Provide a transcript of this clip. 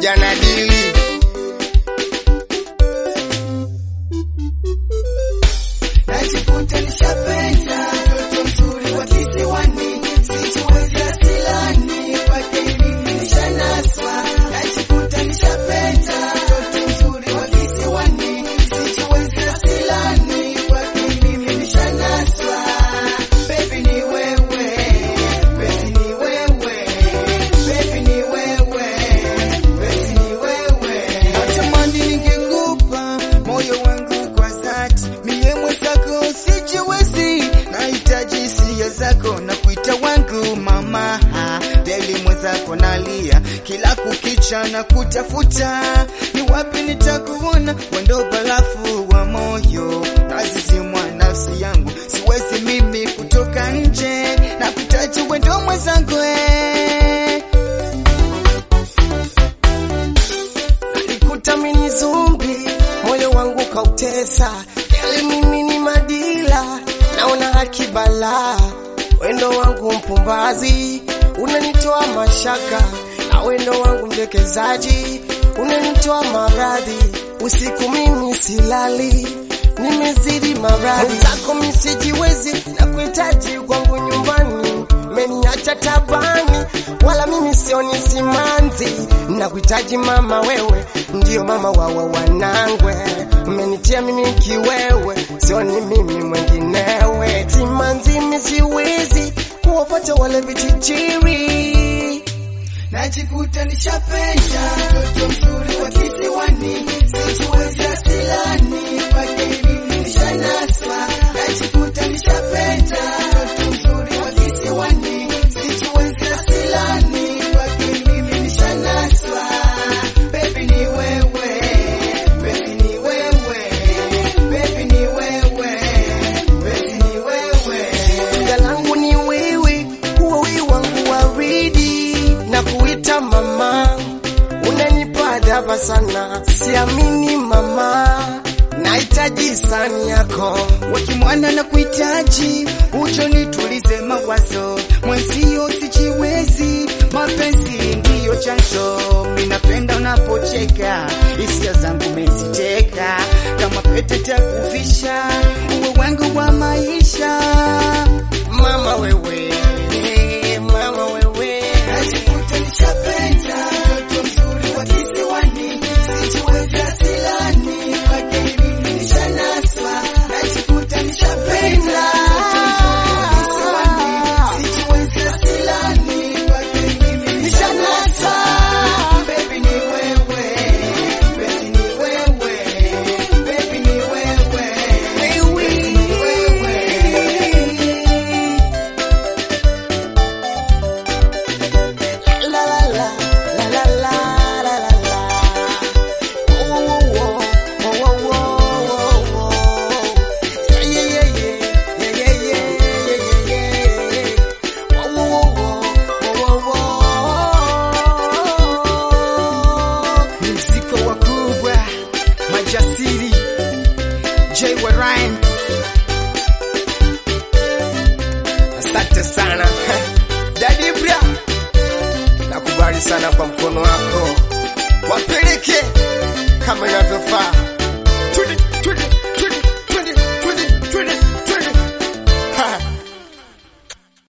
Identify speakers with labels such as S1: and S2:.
S1: pamoja na dili
S2: najikuta nishapenda mtoto mzuri wa kisiwani, sijiwezi asilani kwake mimi nishanaswa. Najikuta nishapenda mtoto mzuri wa kisiwani, sijiwezi asilani kwake mimi nishanaswa. Baby ni wewe, baby ni wewe, baby ni wewe, baby ni wewe. Natamani ningekupa moyo wangu kwa dhati, mie mwenzako sijiwezi, nahitaji hisia zako na kuita wangu mama. Deli mwenzako nalia kila kukicha na kutafuta, ni wapi nitakuona, wendo barafu wa moyo, nazizimwa nafsi yangu, siwezi mimi kutoka nje, na kutaji wendo mwenzangu eh.
S3: Nikuta mini zumbi, moyo wangu kautesa, yale mimi ni madila, naona haki balaa, wendo wangu mpumbazi, unanitoa mashaka, na wendo wangu mdekezaji, unanitoa maradhi, usiku mimi silali, nimezidi maradhi zako misijiwezi, na kuhitaji kwangu nyumbani, meniacha tabani, wala mimi sioni simanzi, na kuhitaji mama wewe, ndio mama wawa wanangwe, mmenitia mimi kiwewe, sioni mimi mwenginewe, timanzi misiwezi kuwapata wale vichichiri
S2: najikuta nishapenda mtoto mzuri wa kisiwani, sijiwezi asilani kwake mimi nishanaswa. Najikuta nishapenda mtoto mzuri wa kisiwani, sijiwezi asilani kwake mimi nishanaswa. Baby ni wewe, baby ni wewe, baby ni wewe, baby ni wewe.
S3: Jina langu ni wewe, huwa wewe wangu waridi na kuita mama, unanipa adhaba sana, siamini mama, nahitaji sani yako
S2: wakimwana na kuhitaji ucho nitulize mawazo mwenzio sijiwezi mapenzi ndiyo chanzo minapenda unapocheka hisia zangu meziteka kama pete takuvisha uwe wangu wa maisha
S3: mama wewe, mama wewe,
S2: najikuta nishapenda mtoto mzuri wa kisiwani sijiwezi asilani kwake mimi nishanaswa najikuta nishapenda mtoto mzuri wa kisiwani sijiwezi asilani kwake mimi nishanaswa baby ni wewe baby ni wewe baby ni wewe baby ni wewe
S3: la la la la la la la la la. Oh, oh, oh, oh, oh, oh, oh, oh. Yeah, yeah, yeah, yeah, yeah, yeah, yeah, yeah, yeah, yeah. Oh, oh, oh, oh, oh, oh,
S2: mziko wakubwa majasiri J wa Ryan
S3: oh. Asante sana Daddy Bria, nakubali sana kwa mkono wako, wapeleke kama inavyofaa.